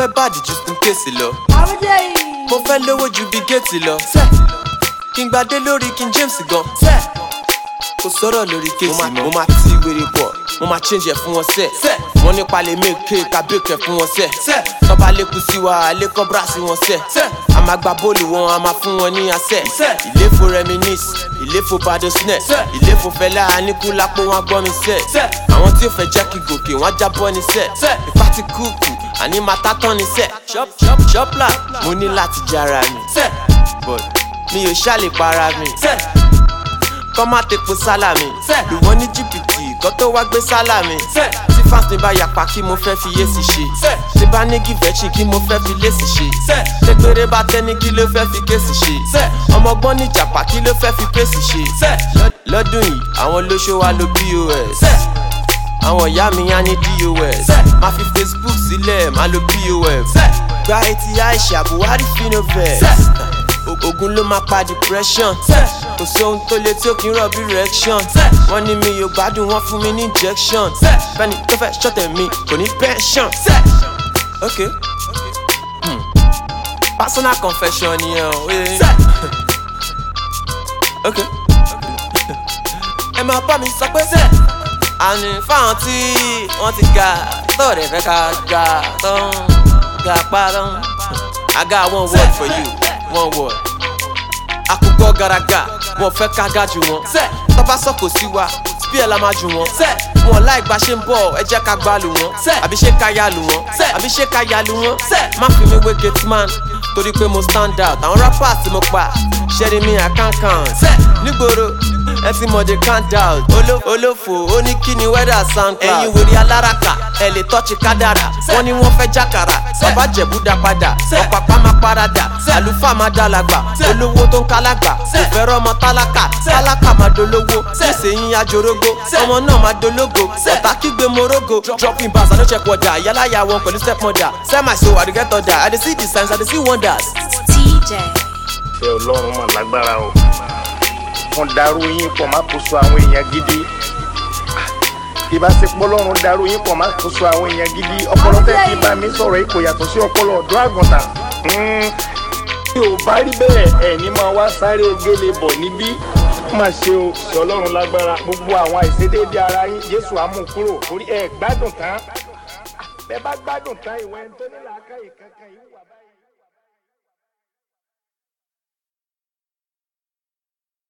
fẹ́ bàdì ju spin case lọ. mo fẹ́ lówó ju bí géètì lọ. kí n gbadé lórí king james gan. kò sọ̀rọ̀ lórí kéèsì mọ́. mo máa ti wèrè bọ̀ mo máa change ẹ̀ fún wọn sẹ́. wọ́n nípa lè make ká bake ẹ̀ fún wọn sẹ́. tọ́ba lékun sí wa lẹ́kọ́ bra sí wọn sẹ́. a máa gba bóòlù wọn a máa fún wọn ní asẹ́. ìléfo reminis ìléfo badosnẹ ìléfo fẹlẹ anikulapo wọn gbọ́ mi sẹ́. àwọn tí ó fẹ́ jẹ́ kí gòkè wọn jábọ́ ní sẹ́. ìpá ti kúùkù àní máa tá tán ní sẹ́. ṣọ́pla mo ní láti jára mi. but mi ò ṣàlè para mi kọ́ má tepo sálàmì lù wọ́n ní jìbìtì kọ́ tó wá gbé sálàmì tí fans mi bá yapa kí mo fẹ́ fi yéèsì ṣe tí bá ní gìvẹ́chì kí mo fẹ́ fi léèsì ṣe tẹ́gbẹ́rẹ́ bá tẹ́ni kí ló fẹ́ fi kéèsì ṣe ọmọgbọ́n ní jàpá kí ló fẹ́ fi pèsè ṣe lọ́dún yìí àwọn olóṣó wa lo pos àwọn ìyá mi á ní dos má fi facebook sílẹ̀ má lo pof gba etí aisha buhari finovest ogun ló máa pa depression kò sóhun tó le tí ó kì í rọ̀ bí reaction wọ́n ní mi yóò gbádùn wọ́n fún mi ní injection fẹ́ni tó fẹ́ ṣọ̀tẹ̀ mi kò ní pension. ok hmm. personal confession nìyẹn o. ok ẹ máa bá mi sọ pé àní fáwọn tí wọ́n ti ga tọ́ọ̀dẹ̀ fẹ́ ká ga tán ga pa tán I got one word for you one word àkùkọ garaga wọn fẹ́ ká ga jù wọn tọ́ba sọ̀kò sí wa bí ẹ̀ la máa jù wọn wọn láì gba ṣe ń bọ̀ ẹ jẹ́ ká gbá lù wọn àbí ṣé ká ya lù wọn àbí ṣé ká ya lù wọn má fi mi wé gate man torí pé mo stand out àwọn rappers tí mo pa ṣẹ́ni mi àkànkàn nígboro ẹ ti mọ̀ de count out olófò ó ní kí ni weather soundcloud ẹ̀yin wèrè aláràkà ẹ lè tọ́jú kádàrà wọ́n ní wọ́n fẹ́ jákàrà bàbá jẹ̀bú dá padà ọ̀pàpá máa parada àlùfáà máa dálàgbà olówó tó ń kálágbà kò fẹ́ rọ́mọ tálákà tálákà máa dolówó nísìnyí ajorógbó ọmọ náà máa dológo ọ̀tá kígbe morogo dropping bars àdó check wọ̀dà yálàyà wọn pẹ̀lú step mother sell my soul àdìgẹ́ tọ̀dà i dey see the signs i dey see wonders. TJ. ṣé ọlọ́run mà lágbára o wọ́n darú yín pọ̀ má kó so àwọn èèyàn gidi ìbáṣepọ̀ ọlọ́run darú yín pọ̀ má kó so àwọn èèyàn gidi ọpọlọ tẹ́ fi bá mi sọ̀rọ̀ yìí kò yàtọ̀ sí ọpọlọ ọ̀dọ́ àgùntàn tí ò bá rí bẹ́ẹ̀ ẹ̀ ní máa wá sáré ogele bọ̀ níbí má ṣe o ṣe ọlọ́run lágbára gbogbo àwọn àìṣedéédé ara yín jésù á mú kúrò torí ẹ gbádùn tán bẹ́ẹ̀ bá gbádùn tán ìwé ẹni tó ní làákàyè kankan yìí wà.